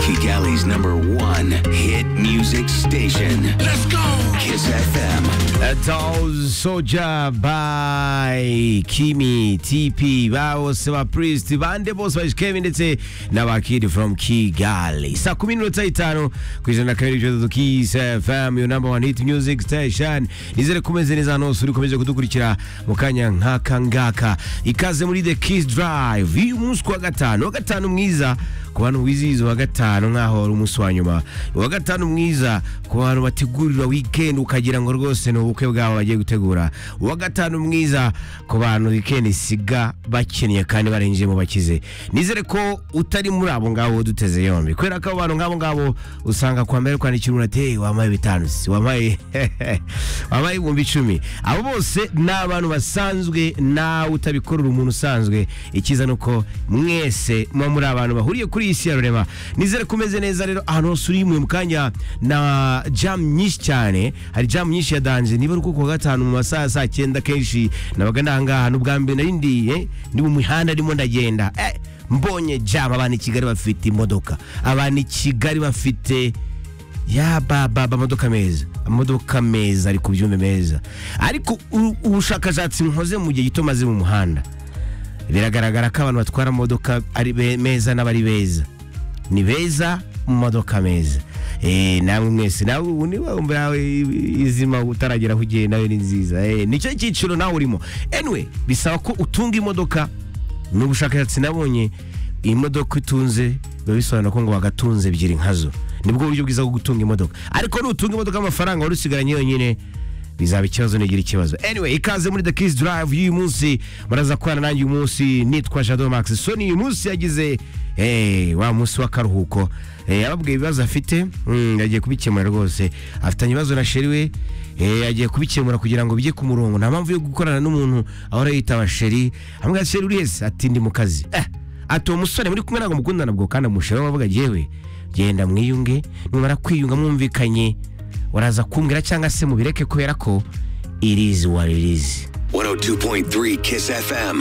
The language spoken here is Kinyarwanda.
Kigali's number one hit music station. Let's go! Kiss FM. Town Soldier by Kimi TP bawose ba Priest bande bose bashikemi ndetse na ba Kid from Kigali saa kumi n'iminota itanu ku ijana na kabiri bitatu Kiss FM your number one hit music station nizere kumeze neza hano hose uri ukomeje kudukurikira mu kanya nk'aka ngaka ikaze muri The Kiss Drive uyu munsi ku wa gatanu wa gatanu mwiza ku bantu wizihiza uwa gatanu nk'aho wari umunsi wa nyuma uwa gatanu mwiza ku bantu bategurira weekend ukagira ngo rwose ni ubukwe bwabo bagiye gutegura uwa gatanu mwiza ku bantu weekend isiga bakennye kandi barenjemo bakize nizere ko utari muri abo ngabo duteze yombi kubera ko abo bantu nk'abo ngabo usanga kwa mbere kwandikira umuntu ati "Hey, wampaye bitanu si wampaye wampaye ibihumbi icumi abo bose ni abantu basanzwe nawe utabikorera umuntu usanzwe icyiza ni uko mwese muba muri abantu bahuriye kuri iyi si ya rurema nizere ko umeze neza rero ahantu hose uri mu kanya na jamu nyinshi cyane hari jamu nyinshi ya danje niba ari kuko gatanu mu masaha ya saa cyenda kenshi nabaga ndahangaha n'ubwa mbere nari ndiye ndi mu mihanda ndimo ndagenda eh, mbonye jamu abantu i kigali bafite imodoka abantu i kigali bafite ya baba amamodoka meza amamodoka meza ari ku byuma meza ariko u- ubushakashatsi nkoze mu gihe gito maze mu muhanda biragaragara ko abantu batwara amamodoka ari be- meza n'abari beza ni beza mu mamodoka meza Eh, namwe mwese nawe ubu niba wumva yawe izima utaragera aho ugiye nawe ni nziza Eh, nicyo cyiciro nawe urimo anyway bisaba ko utunga imodoka ni ubushakashatsi nabonye iyi modoka itunze biba bisobanura ko ngo wagatunze ebyiri nkazo nibwo buryo bwiza bwo gutunga imodoka ariko nutunga imodoka amafaranga wari usigaranye yonyine bizaba ikibazo nigira ikibazo anyway ikaze muri the kiss drive y'uyu munsi muraza kubana nanjye uyu munsi nitwa shadow max soni uyu munsi yagize hey, wa munsi w'akaruhuko Eh, yababwiye ibibazo afite mm, yagiye kubikemura rwose afitanye ibibazo na sheri we eh, yagiye kubikemura kugira ngo bijye ku murongo nta mpamvu yo gukorana n'umuntu ahora yitaba sheri amwe sheri uri hese ati ndi mu kazi eh, ati uwo musore muri kumwe ntabwo mukundana bwo kandi amushiraho avuga yewe genda mwiyunge numara kwiyunga mwumvikanye uraza kumbwira cyangwa se mubireke kubera ko irizi waririzi 102.3 Kiss FM.